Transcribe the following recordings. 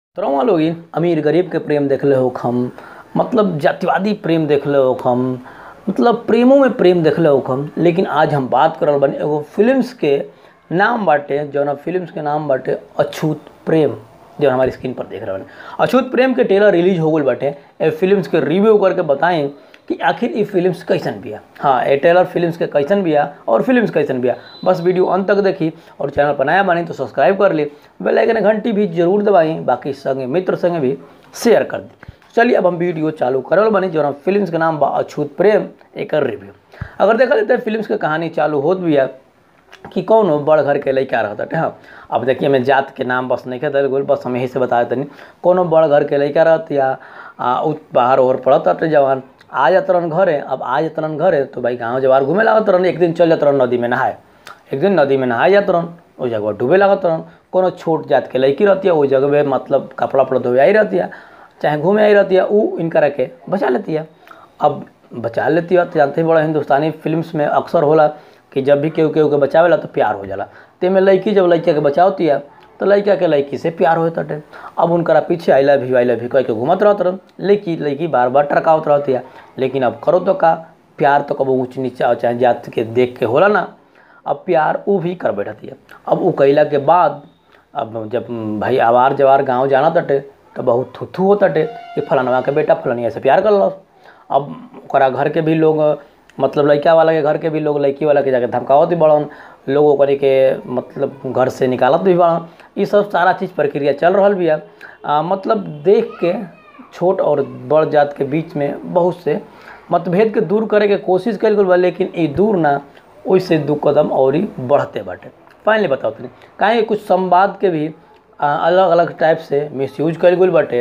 तरवा लोग अमीर गरीब के प्रेम देखले हो हम मतलब जातिवादी प्रेम देखले हो हम मतलब प्रेमों में प्रेम देखले हो हम लेकिन आज हम बात करल बानी एगो फिल्म्स के नाम बाटे जौन फिल्म्स के नाम बाटे अछूत प्रेम जो हमारी स्क्रीन पर देख रहे बानी अछूत प्रेम के ट्रेलर रिलीज हो गल बाटे ए फिल्म्स के रिव्यू करके बताएं कि आखिर ये फिल्म्स कैसन बिया हाँ ये ट्रेलर फिल्म्स के कैसन बिया और फिल्म्स कैसन बिया बस वीडियो अंत तक देखी और चैनल पर नया बानी तो सब्सक्राइब कर ली बेल आइकन घंटी भी जरूर दबाई बाकी संगे मित्र संगे भी शेयर कर दी चलिए अब हम वीडियो चालू करल बानी जो फिल्म्स के नाम बा अछूत प्रेम एक रिव्यू अगर देखा जाए तो फिल्म्स के कहानी चालू होत बिया कि कौन हो बड़ घर के लड़का रहता हाँ अब देखिए हमें जात के नाम बस नहीं कहते गोल बस हम यही से बता देते कोनो बड़ घर के लड़का रहत या आ, उ बाहर ओहर पड़त अटे जवान आ जात रहन घरे अब आ जात रहन घरे तो भाई गाँव जवार घूमे लागत रहन एक दिन चल जात रहन नदी में नहाए एक दिन नदी में नहाए जात रहन उस जगह डूबे लागत रहन कोनो छोट जात के लड़की रहती है उस जगह में मतलब कपड़ा उपड़ा धोए आई रहती है चाहे घूमे आई रहती है वो इनका के बचा लेती है अब बचा लेती है तो जानते ही बड़ा हिंदुस्तानी फिल्म्स में अक्सर होला कि जब भी केहू केहू के बचावेला तो प्यार हो जाला तेमें लड़की जब लड़का के बचावती है तो लड़का के लड़की से प्यार होता है अब उनकरा पीछे I love you I love you कह के घूमत रहत रह लड़की लड़की बार बार टरकावत रहती है लेकिन अब करो तो का प्यार तो कबो ऊँच नीचा चाहे जात के देख के होला ना अब प्यार वो भी कर बैठती है अब वो कैला के बाद अब जब भाई आवार जवार गाँव जाना तटे तो बहुत थुथू हो तटे कि फलानवा के बेटा फलानिया से प्यार कर लो अब ओकरा घर के भी लोग मतलब लड़का वाला के घर के भी लोग लड़की वाला के जाके धमकावत भी बड़न लोग ओकरे के मतलब घर से निकालत भी बड़न ये सब सारा चीज़ प्रक्रिया चल रहा भी है आ, मतलब देख के छोट और बड़ जात के बीच में बहुत से मतभेद के दूर करे के कोशिश कल गई बा लेकिन ये दूर ना ओइसे दू कदम और ही बढ़ते बाटे फाइनली बताओ तनी काहे कुछ संवाद के भी अलग अलग टाइप से मिसयूज कल गई बाटे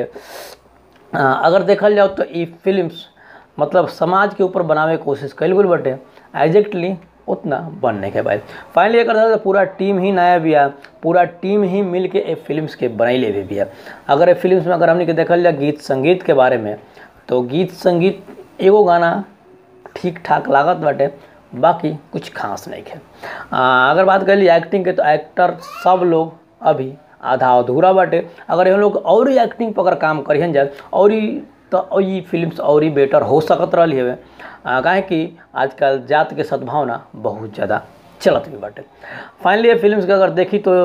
अगर देखल जाओ तो ये फिल्म्स मतलब समाज के ऊपर बनावे के कोशिश कल गई बाटे एग्जैक्टली उतना बनने के बाद फाइनली एक तो पूरा टीम ही नया बिया पूरा टीम ही मिल के ए फिल्म्स के बनैले भी बिया अगर ए फिल्म्स में अगर हमने के देखल जाए गीत संगीत के बारे में तो गीत संगीत एगो गाना ठीक ठाक लागत बाटे बाकी कुछ खास नहीं है अगर बात कर ली एक्टिंग के तो एक्टर सब लोग अभी आधा अधूरा बाटे अगर हम लोग और ही एक्टिंग पर अगर काम करिहन जाए और ही तो ये फिल्म्स और ही बेटर हो सकत रही है काहे कि आजकल जात के सद्भावना बहुत ज़्यादा चलत भी बाटे फाइनली ये फिल्म्स के अगर देखी तो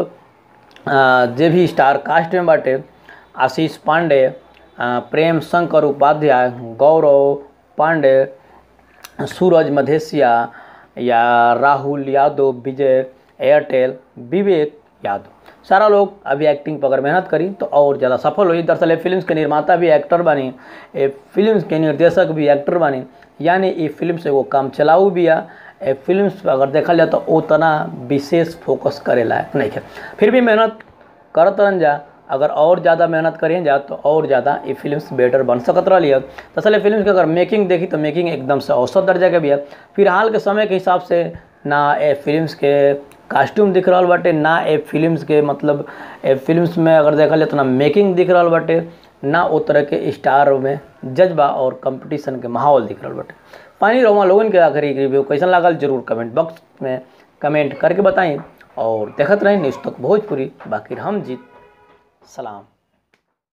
जे भी स्टार कास्ट में बाटे आशीष पांडे प्रेम शंकर उपाध्याय गौरव पांडे सूरज मधेसिया या राहुल यादव विजय एयरटेल विवेक यादव सारा लोग अभी एक्टिंग पर अगर मेहनत करी तो और ज़्यादा सफल हुई दरअसल ये फिल्म्स के निर्माता भी एक्टर बनी ये फिल्म्स के निर्देशक भी एक्टर बनी यानी ये फिल्म से वो काम चलाऊ भी है ये फिल्म्स पर अगर देखा जाए तो उतना विशेष फोकस करे लायक नहीं है फिर भी मेहनत करत रहन जा अगर और ज़्यादा मेहनत करें जा तो और ज़्यादा ये फिल्म्स बेटर बन सकत रही है दरअसल फिल्म के अगर मेकिंग देखी तो मेकिंग एकदम से औसत दर्जा के भी है फिलहाल के समय के हिसाब से ना ए फिल्म्स के कास्ट्यूम दिख रहा बाटे ना ए फिल्म्स के मतलब ए फिल्म्स में अगर देखा जाए तो ना मेकिंग दिख रहा बाटे ना वो तरह के स्टार में जज्बा और कंपटीशन के माहौल दिख रहा बाटे फाइनली रोमा लोगन के आखिरी रिव्यू कैसन लागल जरूर कमेंट बॉक्स में कमेंट करके बताएं और देखते रहें न्यूज़ तक भोजपुरी बाकी हम जीत सलाम